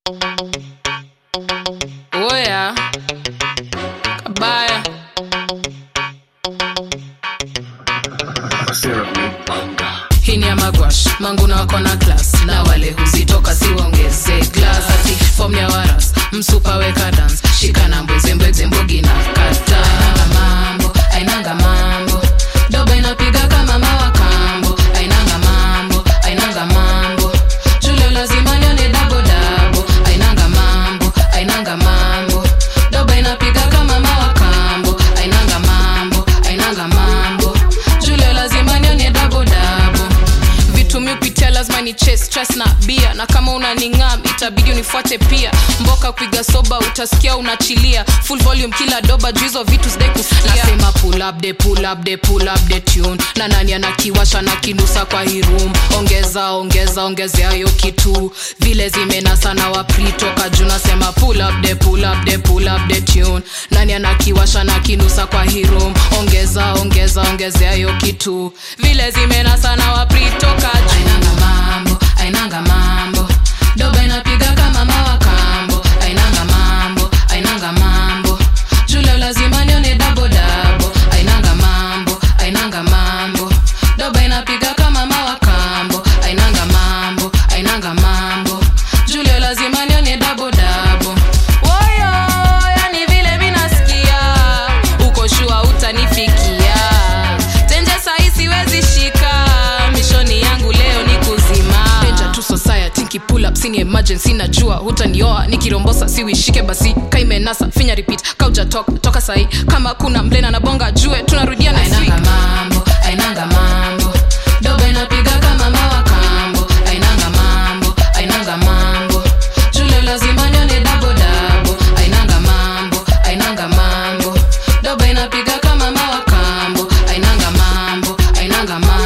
Oya kabaya hii ni ya magwash manguna wako na klas na wale huzitoka siwaongeze glas ati fom ya waras msupa weka dans shikana mbwezembweze mbogi na kata ainanga mambo ainanga mambo doba inapiga kama mawakambo ainanga mambo ainanga mambo julio lazima nione dabodabo ainanga mambo ainanga mambo doba inapiga kama mawakambo ainanga mambo ainanga mambo julio lazima nione dabodabo vitu mi upitia lazima ni chase stress na bia na kama unaningam itabidi unifuate pia mboka kuiga soba utasikia unachilia full volume kila doba juu hizo vitu sidai kusikia nasema pull up the pull up the pull up the tune na nani anakiwasha na kinusa kwa hii room ongeza ongeza ongezea hiyo kitu vile zimenasa na wapri toka juu nasema pull up the pull up the pull up the tune nani anakiwasha na kinusa kwa hii room ongeza ongeza ongezea hiyo kitu vile zimenasa na wapri toka juu ainanga mambo ainanga mambo doba inapiga kama mawakambo ainanga mambo ainanga mambo julio lazima nione dabodabo ainanga mambo ainanga mambo doba inapiga kama mawakambo ainanga mambo ainanga mambo julio lazima nione dabodabo woyo yani vile minasikia uko shua utanifikia tenje sahi siwezi shika mishoni yangu leo ni kuzima Danger to society pull up sini emergency najua hutanioa nikirombosa siwishike basi kaimenasa finya repeat kauja toka, toka sahi kama kuna mlena na bonga jue tunarudia na ainanga mambo ainanga mambo doba inapiga kama mawakambo ainanga mambo ainanga mambo julio lazima nione dabodabo ainanga mambo ainanga mambo doba inapiga kama mawakambo ainanga mambo ainanga mambo